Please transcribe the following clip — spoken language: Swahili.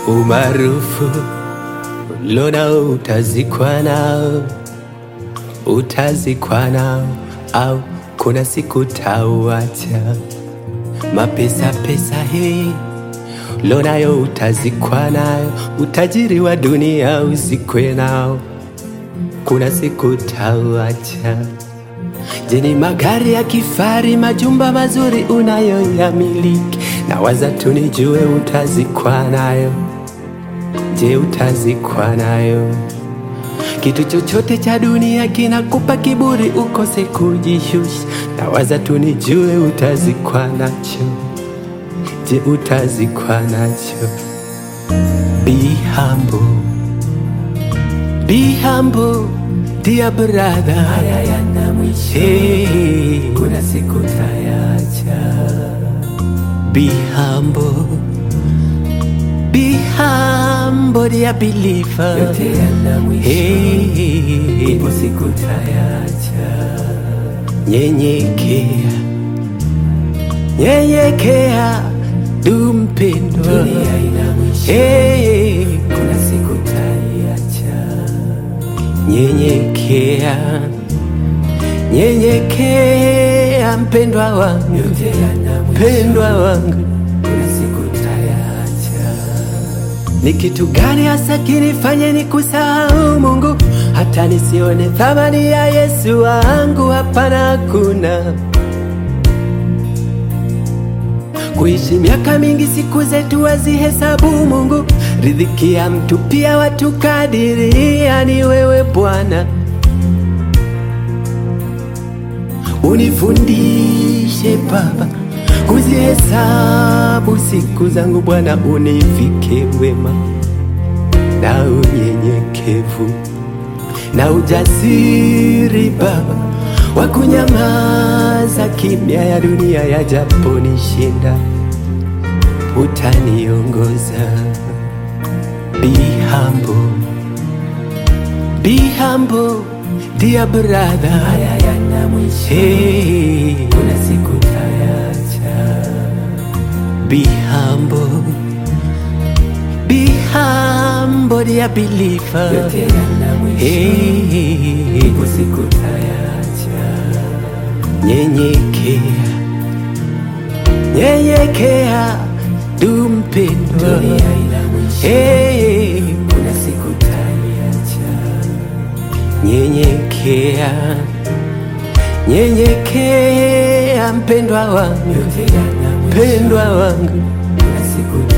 umaarufu ulionao utazikwa nao, utazikwa nao, au kuna siku tauacha. Mapesa pesa hii ulionayo utazikwa nayo, utajiri wa dunia uzikwe nao, kuna siku tauacha. Je, ni magari ya kifari, majumba mazuri unayoyamiliki? Na waza tu nijue utazikwa nayo. Je, utazikwa nayo? Kitu chochote cha dunia kinakupa kiburi ukose kujishusha. Na waza tu nijue utazikwa nacho. Je, utazikwa nacho? Be humble, be humble, dear brother. Haya yana mwisho, Hey, kuna siku tayacha. be humble, be humble, dear believer. Yote yana mwisho, Hey, ipo siku tayacha. nyenyekea, nyenyekea, du mpendwa. Dunia ina mwisho, Hey, kuna siku tayacha. nyenyekea, nyenyekea, mpendwa wangu, Yote yana mwisho, mpendwa wangu. kuna siku tayacha. Ni kitu gani hasa kinifanye nikusahau Mungu, hata nisione thamani ya Yesu wangu? Hapana, hakuna. Kuishi miaka mingi, siku zetu wazihesabu Mungu, riziki ya mtu pia watu kadiria, ni wewe Bwana. Unifundishe Baba kuzihesabu siku zangu Bwana, univike wema na unyenyekevu na ujasiri Baba wa kunyamaza kimya ya dunia yajaponishinda, utaniongoza. Be humble, be humble, dear brother. Haya yana mwisho, Hey, kuna siku tayacha. be humble, be humble, dear believer. Yote yana mwisho, Hey, ipo siku tayacha. nyenyekea, nyenyekea, du mpendwa. Dunia ina mwisho, Hey, kuna siku tayacha. nyenyekea, nyenyekea, mpendwa wangu, Yote yana mwisho, mpendwa wangu. kuna siku